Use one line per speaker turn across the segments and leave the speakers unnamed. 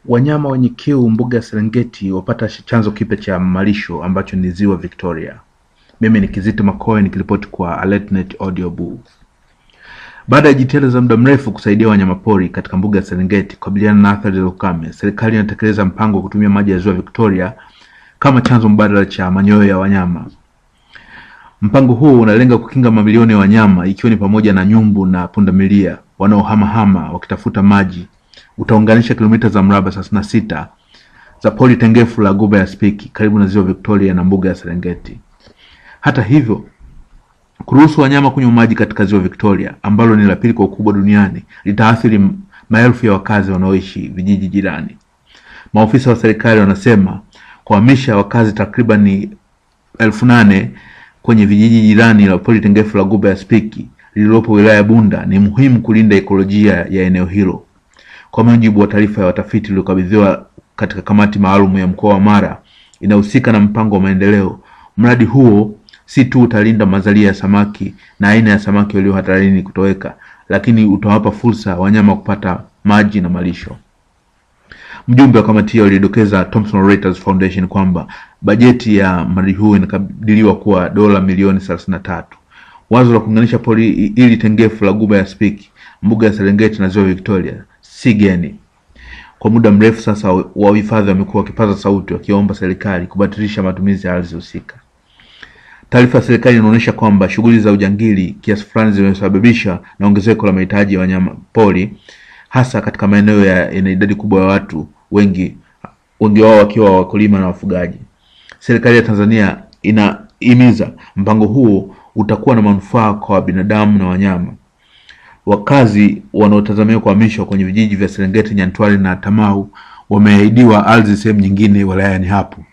Wanyama wenye kiu mbuga ya Serengeti wapata chanzo kipya cha malisho ambacho ni ziwa Victoria. Mimi ni Kizito Makoe nikiripoti kwa AlertNet Audio Boo. Baada ya jitihada za muda mrefu kusaidia wanyamapori katika mbuga ya Serengeti kukabiliana na athari za ukame, serikali inatekeleza mpango wa kutumia maji ya ziwa Victoria kama chanzo mbadala cha manyoya ya wanyama. Mpango huu unalenga kukinga mamilioni ya wanyama ikiwa ni pamoja na nyumbu na pundamilia wanaohamahama wakitafuta maji. Utaunganisha kilomita za mraba thelathini na sita za pori tengefu la Ghuba ya Spiki karibu na ziwa Victoria na mbuga ya Serengeti. Hata hivyo, kuruhusu wanyama kunywa maji katika ziwa Victoria ambalo ni la pili kwa ukubwa duniani litaathiri maelfu ya wakazi wanaoishi vijiji jirani. Maofisa wa serikali wanasema kuhamisha wakazi takribani elfu nane kwenye vijiji jirani la pori tengefu la Ghuba ya Spiki lililopo wilaya ya Bunda ni muhimu kulinda ekolojia ya eneo hilo. Kwa mujibu wa taarifa ya watafiti iliyokabidhiwa katika kamati maalum ya mkoa wa Mara inahusika na mpango wa maendeleo, mradi huo si tu utalinda mazalia ya samaki na aina ya samaki walio hatarini kutoweka, lakini utawapa fursa wanyama kupata maji na malisho. Mjumbe wa kamati hiyo alidokeza Thomson Reuters Foundation kwamba bajeti ya mradi huo inakadiriwa kuwa dola milioni thelathini na tatu. Wazo la kuunganisha pori ili tengefu la Ghuba ya Spiki, mbuga ya Serengeti na ziwa Victoria si geni. Kwa muda mrefu sasa, wahifadhi wamekuwa wakipaza sauti wakiomba serikali kubatilisha matumizi ya ardhi husika. Taarifa ya serikali inaonyesha kwamba shughuli za ujangili kiasi fulani zimesababisha na ongezeko la mahitaji ya wanyama pori hasa katika maeneo yenye idadi kubwa ya watu wengi, wengi wao wakiwa wakulima na wafugaji. Serikali ya Tanzania inahimiza mpango huo utakuwa na manufaa kwa binadamu na wanyama. Wakazi wanaotazamiwa kuhamishwa kwenye vijiji vya Serengeti, Nyantwali na Tamau wameahidiwa ardhi sehemu nyingine wilayani hapo.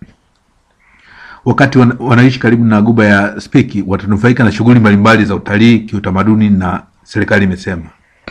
Wakati wan wanaishi karibu na Ghuba ya Spiki watanufaika na shughuli mbalimbali za utalii, kiutamaduni na serikali imesema.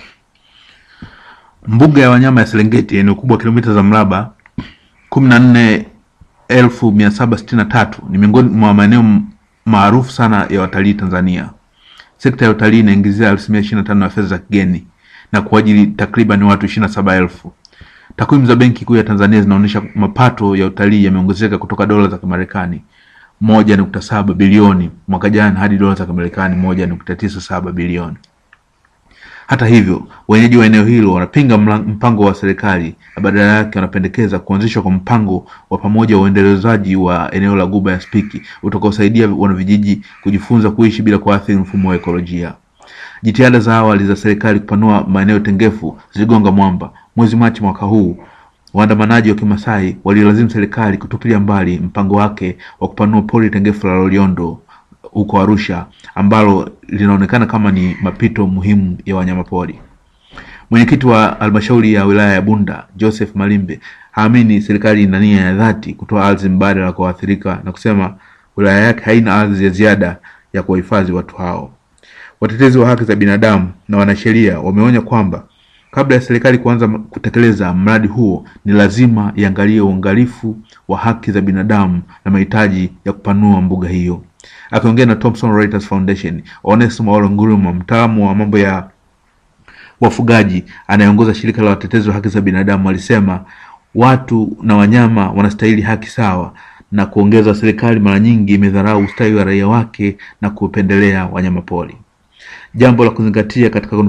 Mbuga ya wanyama ya Serengeti yenye ukubwa wa kilomita za mraba kumi na nne elfu mia saba sitini na tatu ni miongoni mwa maeneo maarufu sana ya watalii Tanzania. Sekta ya utalii inaingizia asilimia ishirini na tano ya fedha za kigeni na kuajiri takriban watu ishirini na saba elfu. Takwimu za Benki Kuu ya Tanzania zinaonyesha mapato ya utalii yameongezeka kutoka dola za Kimarekani moja nukta saba bilioni mwaka jana hadi dola za Kimarekani moja nukta tisa saba bilioni. Hata hivyo, wenyeji wa eneo hilo wanapinga mpango wa serikali na badala yake wanapendekeza kuanzishwa kwa mpango wa pamoja wa uendelezaji wa eneo la Ghuba ya Spiki utakaosaidia wanavijiji kujifunza kuishi bila kuathiri mfumo wa ekolojia. Jitihada za awali za serikali kupanua maeneo tengefu ziligonga mwamba. Mwezi Machi mwaka huu, waandamanaji wa Kimasai walilazimu serikali kutupilia mbali mpango wake wa kupanua pori tengefu la Loliondo huko Arusha ambalo linaonekana kama ni mapito muhimu ya wanyamapori. Mwenyekiti wa halmashauri ya wilaya ya Bunda Joseph Malimbe haamini serikali ina nia ya dhati kutoa ardhi mbadala kwa waathirika na kusema wilaya yake haina ardhi ya ziada ya kuwahifadhi watu hao. Watetezi wa haki za binadamu na wanasheria wameonya kwamba kabla ya serikali kuanza kutekeleza mradi huo ni lazima iangalie uangalifu wa haki za binadamu na mahitaji ya kupanua mbuga hiyo. Akiongea na Thomson Reuters Foundation, Onesmo Ole Nguruma, mtaalamu wa mambo ya wafugaji anayeongoza shirika la watetezi wa haki za binadamu, alisema watu na wanyama wanastahili haki sawa, na kuongeza, serikali mara nyingi imedharau ustawi wa raia wake na kupendelea wanyamapori. Jambo la kuzingatia katika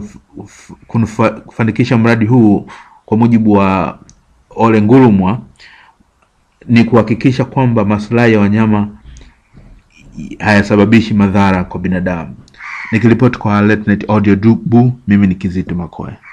kufanikisha mradi huu, kwa mujibu wa Ole Ngurumwa, ni kuhakikisha kwamba maslahi ya wanyama hayasababishi madhara kwa binadamu. Nikiripoti kwa AlertNet Audio Boo, mimi ni Kizito Makoe.